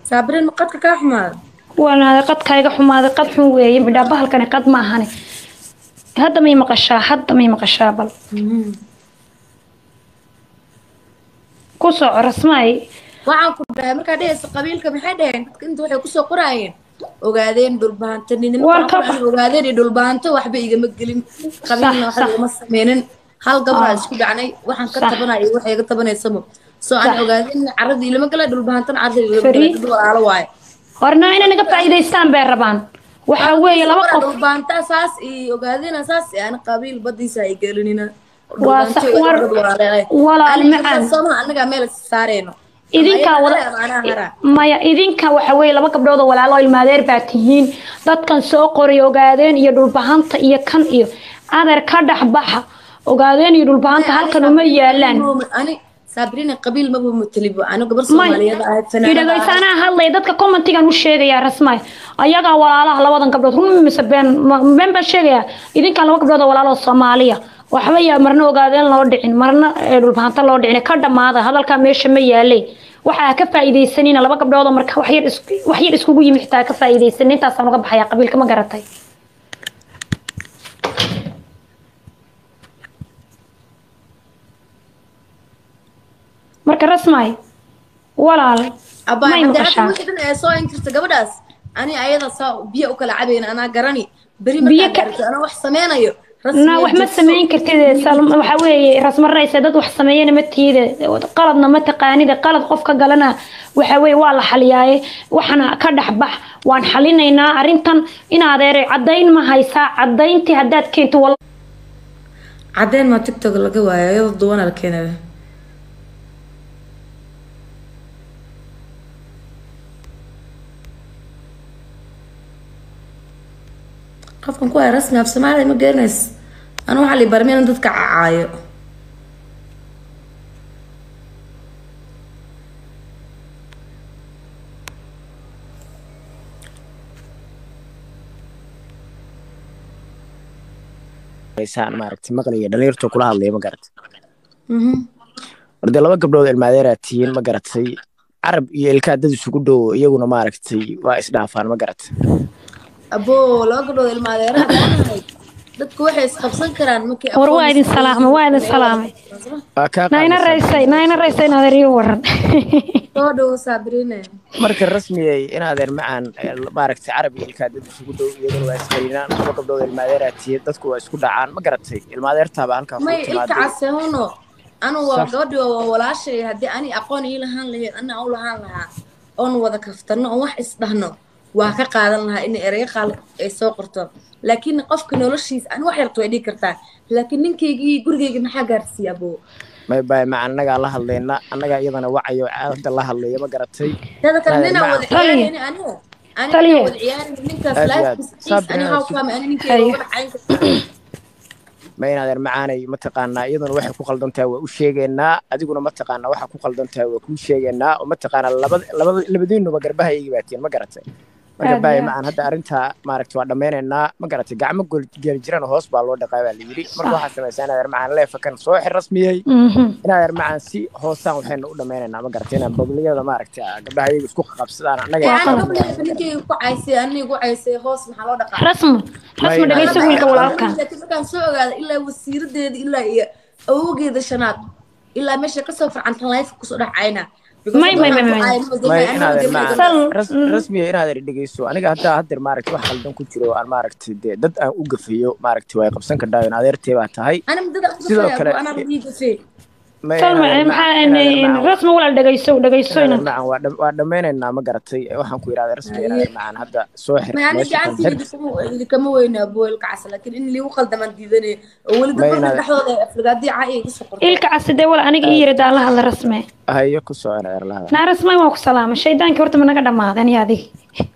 saabirin ma qadka kaa xumaada waanaada qadkayga xumaaday qad xun weeye midhaa bahalkani qad ma ahani hadda may maqashaa hadda may maqashaa bal ku soco rasmaay waxaan ku dhahay markaa dhehaysa qabiilka maxay dhaheen dadka inta waxay kusoo qoraayeen ogaadeen dhulbahanto ninimo Waan ka waxaan ku dhahay, ogaadeen iyo dhulbahanto waxba igama gelin qabiilna Sax, waxba sax. igama sameynin hal gabraa Ah. isku dhacnay waxaan ka Sax. tabanaya iyo waxa iga tabanaysamo soo aan Sax. ogaadeen caradii ilama gala dhulbahantana caradii ilama Fari. gala dad walaalo waaye horna inay naga faa'iidaystaan bay rabaan waxaa weeye laba qof dhulbaanta saas iyo ogaadeen saas iyo aan qabiil badiisa ay gelinina Waa sax, war- walaal macaan. sooma anagaa meel saareyno idinkaa wada maya idinka waxa weeye laba gabdhood oo walaalo ilmaadeer baa tihiin dadkan soo qoray ogaadeen iyo dhulbahanta iyo kan iyo adeer ka dhex baxa ogaadeen iyo dhulbahanta halkan uma yaalaan ani sabrina qabiil maba matalibo ano gabar may soomaaliyeed ahayd idhagaysaanaa hadlaya dadka commentigan u sheegayaa rasmaay ayagaa walaalaha labadan gabdhood run mise been ma- been baan sheegayaa idinkaan laba gabdhood oo walaalo soomaaliya waxba yaa marna ogaadeen loo dhicin marna ee dhulbahanta loo dhicin ka dhammaada hadalkaa meesha ma yaalay waxaa ka faa'iidaysanina laba gabdhood oo marka wax yar isku- wax yar iskugu yimi xitaa ka faa'iidaysan intaasaan uga baxayaa qabiilka ma garatay marka rasmaay walaal abaa may hadda hadda maqashaa wixii dhan ee soo inkirta gabadhaas ani ayada saa biyo u kala cabayna anaa garani beri Biyo markaa ka- gaarto anaa wax sameynayo na wax ma samayn kartid Salma, waxa weeye rasmaraysa dad wax sameeyana ma tiide qaladna ma taqaanida qalad qofka galana waxa weeye waa la xaliyaaye waxana ka dhex bax waan xalinaynaa arrintan in adeere caddayn ma haysaa caddayntii haddaad keento wal cadeen maa tiktok laga waayo ayadoo duwana la keenaya qofkan ku haya rasmi af soomaaliya ma garanays anu waxaa la barmay in dadka cacaayo saan maaragtay maqlaya dhalinyarta kula hadlaya ma garatay orde laba gabdhood ilmaadeeraa tihiin ma garatay carab iyo ilkaa dad isugu dhow iyaguna maaragtay waa isdhaafaan ma garatay aboo laba gabdhood ilmaadeeraha garanay dadku waxay isqabsan karaan markay war waa idin salaamay waa idin salaamay waa kaa nayna qaadaysaa. raysay nayna raysay in adeer ii waran soo dhowo sabrine marka rasmiyay in adeer macaan eh, maaragtay carab iyo ilkaa dad isugu dhow iyaguna waa isqarinaan laba gabdhood ilmaadeeraa tihiin dadku waa isku dhacaan ma garatay ilmaadeertaaba halkaa may ku ilka timaaday casehuno anu waa Sax. gabadhi waa walaashay haddii ani aqoon ii lahaan lahayd ana u lahaan lahaa oon wada kaftano oon wax isdhahno waa ka qaadan lahaa in ereyo qaal ay soo qorto laakiin qofka noloshiisa ani wax yarto way dhigi kartaa laakiin ninkaygii gurigayga maxaa gaarsiiya aboo may bay macaan annagaa la hadlayna annagaa iyadana wacayo hadda la hadlaya ma garatay tada kale Naadir, ninaa macaan. wada ciyaarayni aniga ani Taliye. ninaa wada ciyaarayni ninkaas Aad iyo aad. lifekiisa ani Sabrina, how si- come ani ninkayga uga dhacayn karta ma in adeer macaanay mataqaanaa iyaduna waxay ku qaldan tahay waa u sheegaynaa adiguna mataqaanaa waxa ku qaldan tahay waa kuu sheegaynaa oo mataqaanaa labada labada labadiinuba garbaha iga baatiin ma garatay marka Aad baaya iyo macaan hadda arrintaa maaragtay waa dhammaynaynaa ma garatay gacmo gol- geeli jirana hoos baa loo dhaqaa baa la yidhi marka waxaa samaysaa in adeer macaan leefakan soo xir rasmiyey Mhm. in adeer macaan si hoosaan waxaynu u dhammaynaynaa ma garatay inaan bogliyada maaragtay ah, gabdhaha iyaga isku qabsadaan annaga yani yaqaan gabadha ninkayga ku caysay ani igu caysay hoos maxaa loo dhaqaa rasmi rasmi May- dhagayso wiilka walaalka laakiin markaan soo ogaada ilaa wasiiradeeda ilaa iyo awowgeeda shanaad ilaa meesha kasoo farcantan life kusoo dhacayna May, may, may, may. may in adeer Sal- macaan ras- mm. rasmiya in adeer dhegeyso aniga haddaa haddeer maaragtay wax qaldan ku jiro aan maaragtay dee dad aan u gafayo maaragtay way qabsan kardhaa in adeertee baa tahay Sidoo kale- may in salma adeer maxaa macaan- in adeer macaan- rasmi walaal dhagayso dhagayso in adeer inaan macaan waa dham- waa dhammaynaynaa ma garatay waxaan ku yidhahda rasmiya in adeer macaan hadda soo xir meesha kan xir kama weyna boolka cas laakiin in liigu qaldamaan diidanay oo weli May dad inaad- dhexdooda ay aflagaadii caa iga soo qorto ilka casidee wala aniga ii yiri daan la hadla rasme hayo ku soo in adeer lahada naa rasme waan ku salaamay shaydaankii horta ma naga dhammaadan iyo adiga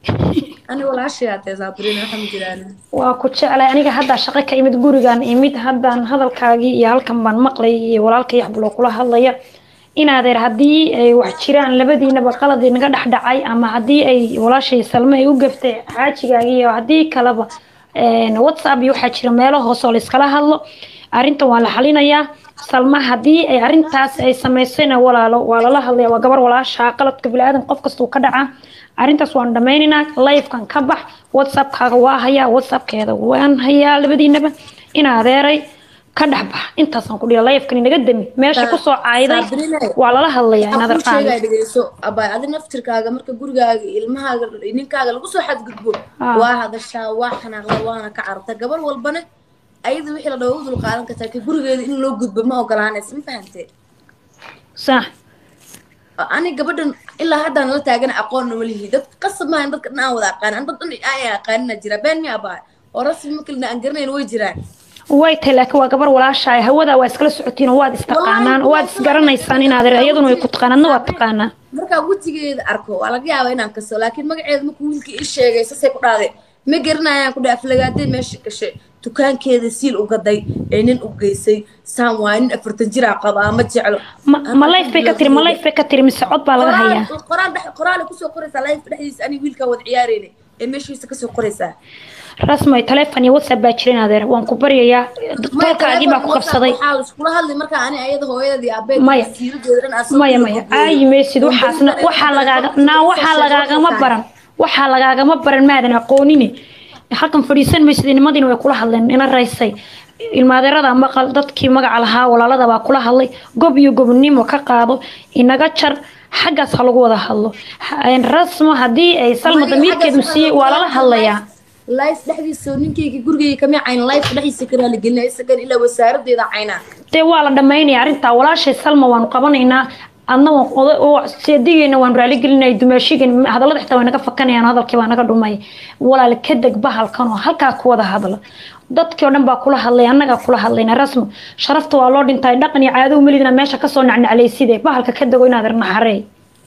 ani walaashay atee saabrin waxa ma jiraan waa ku jeclay aniga haddaa shaqo ka imid gurigaan imid haddaan hadalkaagii iyo halkan baan maqlay iyo walaalka yaxbuloo kula hadlaya inaadeer haddii ay wax jiraan labadiinaba qaladii naga dhex dhacay ama haddii ay walaashay salme ay u gaftay xaajigaagii iyo haddii kaleba een, whatsapp iyo waxaa jira meelo hoose oo layskala hadlo arrintan waa la xalinayaa salma haddii ay arrintaas ay samaysayna walaalo waa lala hadlaya waa gabar walaashaa qaladka biniaadan qof kastuu ka dhacaa arrintaas waan dhammaynaynaa livekan ka bax whatsappkaaga waa hayaa whatsappkeeda waan hayaa labadiinaba in adeeray ka dhex bax intaasaan ku dhihi livekan inaga dami meesha kusoo caayday waa lala hadlayaa in adeer qaadi dhegeyso abay adi naftirkaaga marka gurigaaga ilmahaaga ninkaaga lagu soo xadgudbo Ah. waa hadashaa waa xanaaqda waana ka cararta gabar walbana ayada wixii la dhawo u dul qaadan kartaa ka gurigeeda in loo gudbo ma ogolaanaysa ma fahantee sax ani gabadhan ilaa haddaan la taagana aqoon uma lihi dad qasab maahan dadka dhan aan wada aqaan an dad dhan aan aqaanina jira been mi abaa oo rasmi makalina aan garanayn way jiraan way tahay laakiin waa gabar walaashaa hawada waa iskala socotiin oo waad istaqaanaan waad isgaranaysaan in adeer iyaduna way ku taqaanaadna waad taqaanaa markaa wejigeeda arko waa laga yaabaa inaan kaso laakiin magaceeda markuu wiilkii ii sheegay sasay ku dhahday ma garanayaan ku dhaha aflagaadee meesha gashay dukaankeeda siil u gaday ee nin u geysay saan waa nin afartan jiraa qabaa ma jeclo ma ma life bay ka tiri ma life bay ka tiri mise cod baa laga hayaa Qoraal- qoraal dhex- qoraal ay kusoo qoraysaa life dhexdiisa ani wiilkaa wada ciyaareyna ee meeshiisa kasoo qoraysaa rasmay taleefon iyo whatsapp baa jirin adeer waan ku baryayaa tolkaagii baa ku qabsaday waxaa laiskula hadlay markaa ani ayada hooyadii aabeed Maya. siiradooda dhan aan soo maya kala maya gudbiyey. aayi maysid waxaasna waxaa lagaaga naa waxaa lagaagama baran waxaa lagaagama baran maadan aqoonine halkan fadhiisan maysid nimadiina way kula hadleen ina raysay ilmaadeerada maqal dadkii magaca lahaa walaalada baa kula hadlay gob iyo gobnimo ka qaado inaga jar xaggaas ha lagu wada hadlo Ha- rasmo haddii ay salma Maya, damiirkeedu xaggaas siiyey waa lala hadlayaa life dhexdiisa ninkayga gurigayga kama cayn life dhexdiisa ka raaligelina isagan ilaa wasaaradeeda caynaa dee waa la dhammaynaya arrintaa walaashay salma waanu qabanaynaa adna waan oda oo seedigeena waanu raaligelinay dumaashigan hadallada xitaa way naga fakanayaan hadalkii baa naga dhumay walaal ka deg bahalkan oo halkaa ku wada hadla dadkii oo dhan baa kula hadlay annagaa kula hadlayna rasmo sharafta waa loo dhintay dhaqan iyo caado umelidina meesha kasoo nacnaclayside bahalka ka dego inaad naxarey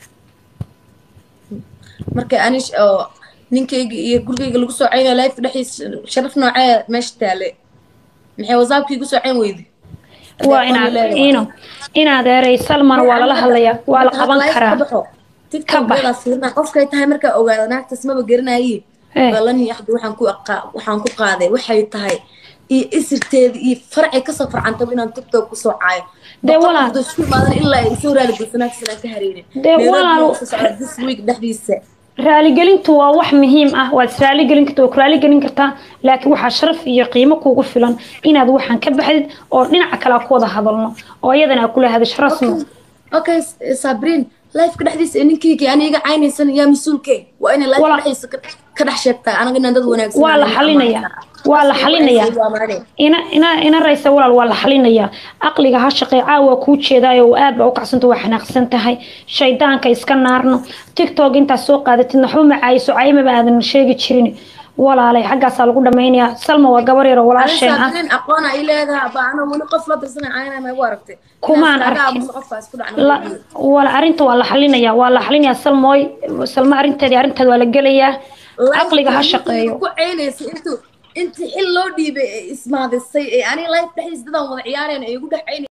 marka ani sh- oo ninkayga iyo gurigayga lagu soo caynaya life dhexdiisa sharaf noocee meesha taale maxay wasaabkii igu soo cayn weydi waa inaad ino inaad eeray salmana waa lala hadlayaa waa la qaban karaa Ka bax. tiktok qofkay tahay markaa ogaada naagtaas maba garanaye Eh. balani axdi waxaan ku aqaa- waxaan ku qaaday waxay tahay iyo isirteeda iyo farcay kasoo farcantaba inaan tiktok kusoo caayo Dee Boqol walaal. qof oo isku imaadan ilaa ay soo raali gulsanaagsan aan ka hareynin Dee Nairobi walaal. waxaa socda this week dhexdiisa raaligelintu waa wax muhiim ah waad israaligelin kartaa waa ku raaligelin kartaa laakiin waxaa sharaf iyo qiimo kuugu filan inaad waxaan ka baxdid oo dhinaca kale aan ku wada hadalno oo iyadana aa kula hadasho rasmi okay S- sabrin lifeka dhexdiisa ee ninkayga ani iga caynaysan yaa mas-uulkee waa inay life Walaal. dhexdiisa ka- ka dhex sheegtaa anaga inaan dad wanaagsan waa la ahayn, xalinayaa ammaan waa la Qofka xalinayaa waa maane. ina ina ina raysa walaal waa la xalinayaa aqliga ha shaqee caawa kuu jeedaayo oo aad baa u kacsanta waa xanaaqsan tahay shaydaanka iska naarno tiktok intaad soo qaadatid naxba macaayiso caymaba aadan sheegi jirin walaalay xaggaasaa lagu dhammaynayaa salma waa gabar yar oo walaasheen ah sabrin aqoon ay leedahay ba ana weli qof la dirsanay caynaa ma igu aragtay Kumaan Inaad iskaga arkin. aamuso qofkaas ku dhacna la wala arrinta waa la xalinayaa waa la xalinayaa salmooy salma arrinteedii arrinteeda waa la gelayaa caqliga ha shaqeeyo ku caynaysa intuu intii xil loo dhiibay ee ismaadisay ee ani life dhexdiisa dadaan wada ciyaareen ay igu dhex caynay